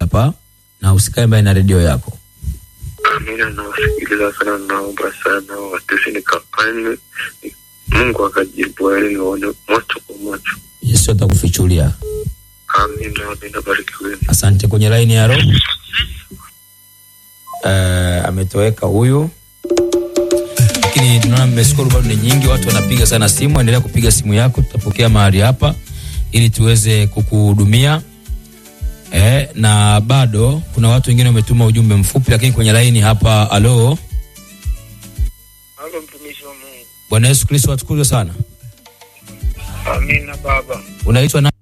hapa na usikae mbali na redio yako. Amina, nawasikiliza sana, naomba sana watesi nikafanye Mungu akajibu, yaani nione macho kwa macho. Yesu atakufichulia. Amina, amina, barikiweni. Asante. Kwenye laini ya roho uh, ametoweka huyu, lakini tunaona mmeshukuru, bado ni nyingi, watu wanapiga sana simu. Endelea kupiga simu yako, tutapokea mahali hapa ili tuweze kukuhudumia. Eh, na bado kuna watu wengine wametuma ujumbe mfupi, lakini kwenye laini hapa. Alo, Halo, mtumishi wa Mungu. Bwana Yesu Kristo atukuzwe sana. Amina baba. Unaitwa na